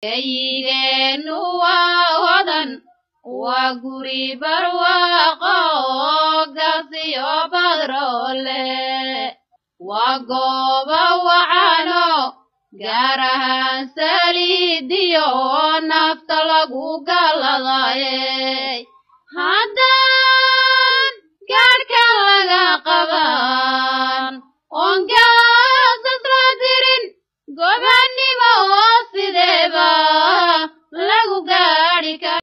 eyigeennu waa hodan waa guri barwaaqo gasiyo badroole waa gooba wacano gaar ahaan saliidiyo nafta lagu galladaye haddaan gaadhka laga qabaa